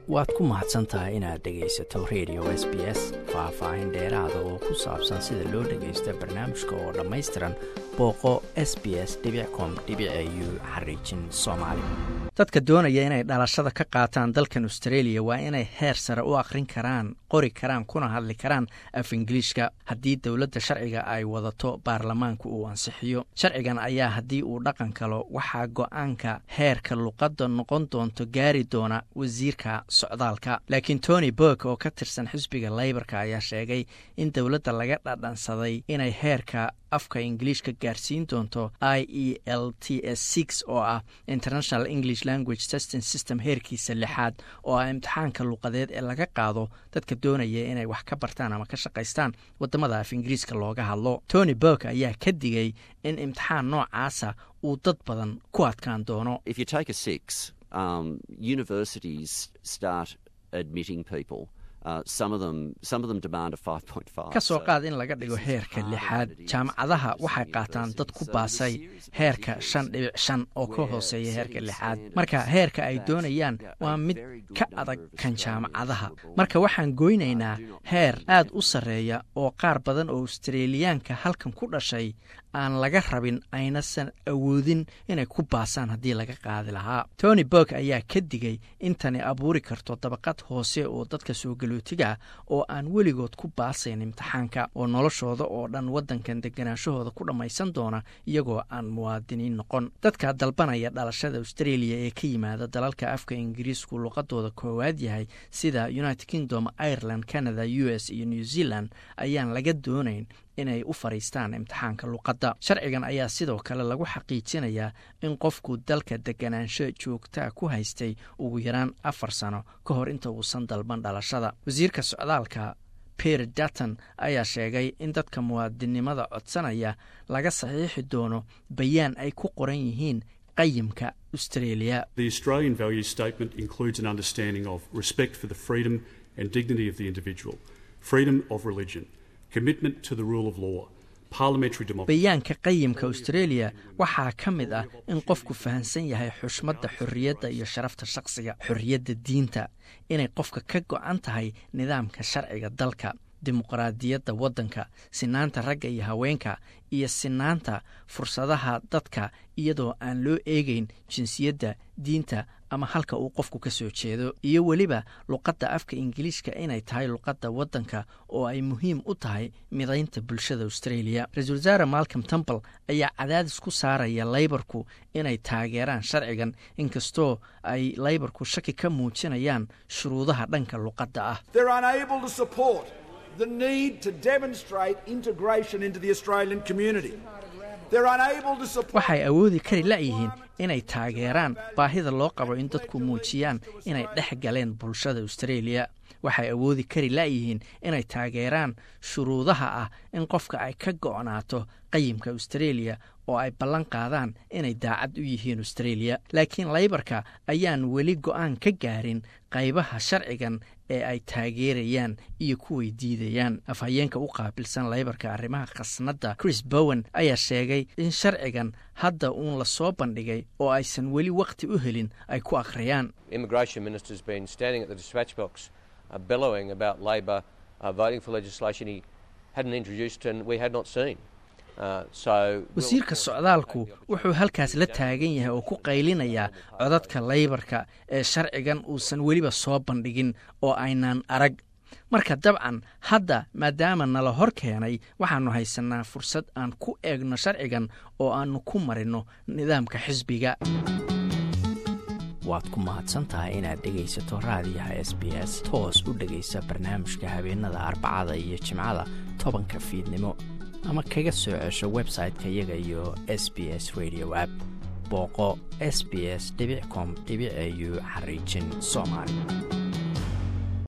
waad ku mahadsan tahay inaad dhegaysato radio s b s faah-faahin dheeraada oo ku saabsan sida loo dhagaysto barnaamijka oo dhammaystiran booqo s b s com u xariijin soomaali dadka doonaya inay dhalashada ka qaataan dalkan australia waa inay heer sare u akhrin karaan qori karaan kuna hadli karaan af ingiliishka haddii dowladda sharciga ay wadato baarlamaanku uu ansixiyo sharcigan ayaa haddii uu dhaqan kalo waxaa go-aanka heerka luqadda noqon doonto gaari doona wasiirka socdaalka laakiin tony burk oo ka tirsan xisbiga leybarka ayaa sheegay in dowladda laga dhadhansaday inay heerka afka ingiliishka gaarsiin doonto i e l t s six oo ah international english language testing system heerkiisa lixaad oo ah imtixaanka luqadeed ee laga qaado dadka doonaya inay wax ka bartaan ama ka shaqaystaan wadamada af ingiriiska looga hadlo tony burk ayaa ka digay in imtixaan noocaasa uu dad badan ku adkaan doono ka soo qaad in laga dhigo heerka lixaad jaamacadaha waxay qaataan dad ku baasay heerka shan dhibic shan oo ka hooseeya heerka lixaad marka heerka ay doonayaan waa mid ka adag kan jaamacadaha marka waxaan goynaynaa heer aad u sarreeya oo qaar badan oo australiyaanka halkan ku dhashay aan laga rabin aynasan awoodin inay ku baasaan haddii laga qaadi lahaa tony burk ayaa ka digay intani abuuri karto dabaqad hoose oo dadka soo galootiga oo aan weligood ku baasayn imtixaanka oo noloshooda oo dhan waddankan deganaanshahooda ku dhammaysan doona iyagoo aan muwaadiniin noqon dadka dalbanaya dhalashada australia ee ka yimaada dalalka afka ingiriisku luqadooda koowaad yahay sida united kingdom ireland canada u s iyo new zealand ayaan laga doonayn inay u fadhiistaan imtixaanka luqadda sharcigan ayaa sidoo kale lagu xaqiijinayaa in qofku dalka deganaansho joogtaa ku haystay ugu yaraan afar sano ka hor inta uusan dalban dhalashada wasiirka socdaalka pier datton ayaa sheegay in dadka muwaadinnimada codsanaya laga saxiixi doono bayaan ay ku qoran yihiin qayimka australia bayaanka qayimka australia waxaa ka mid ah in qofku fahamsan yahay xushmadda xorriyadda iyo sharafta shaqsiga xorriyadda diinta inay qofka ka go-an tahay nidaamka sharciga dalka dimuqraadiyadda waddanka sinaanta ragga iyo haweenka iyo sinaanta fursadaha dadka iyadoo aan loo eegeyn jinsiyadda diinta ama halka uu qofku ka soo jeedo iyo weliba luqadda afka ingiliishka inay tahay luqadda waddanka oo ay muhiim u tahay midaynta bulshada australia ra-isul wasaare malcom temple ayaa cadaadis ku saaraya leybarku inay taageeraan sharcigan inkastoo ay leybarku shaki ka muujinayaan shuruudaha dhanka luqadda ah waxay awoodi kari la'yihiin inay taageeraan baahida loo qabo in dadku muujiyaan inay dhex galeen bulshada australia waxay awoodi kari la'yihiin inay taageeraan shuruudaha ah in qofka ay ka go'naato qayimka australia oo ay ballan qaadaan inay daacad u yihiin australia laakiin leybarka ayaan weli go'aan ka gaarin qaybaha sharcigan ee ay taageerayaan iyo kuway diidayaan afhayeenka u qaabilsan leybarka arrimaha khasnadda chris bowen ayaa sheegay in sharcigan hadda uun la soo bandhigay oo aysan weli wakhti u helin ay ku akhriyaan wasiirka socdaalku wuxuu halkaas la taagan yahay oo ku qaylinayaa codadka leybarka ee sharcigan uusan weliba soo bandhigin oo aynaan arag marka dabcan hadda maadaama nala hor keenay waxaannu haysanaa fursad aan ku eegno sharcigan oo aannu ku marinno nidaamka xisbiga waad ku mahadsantahay inaad dhegaysato raadiyaha s b s toos u dhegaysa barnaamijka habeenada arbacada iyo jimcada tobanka fiidnimo ama kaga soo cesho website-ka iyaga iyo s b s radio app booqo s b s com au xariijin soomaali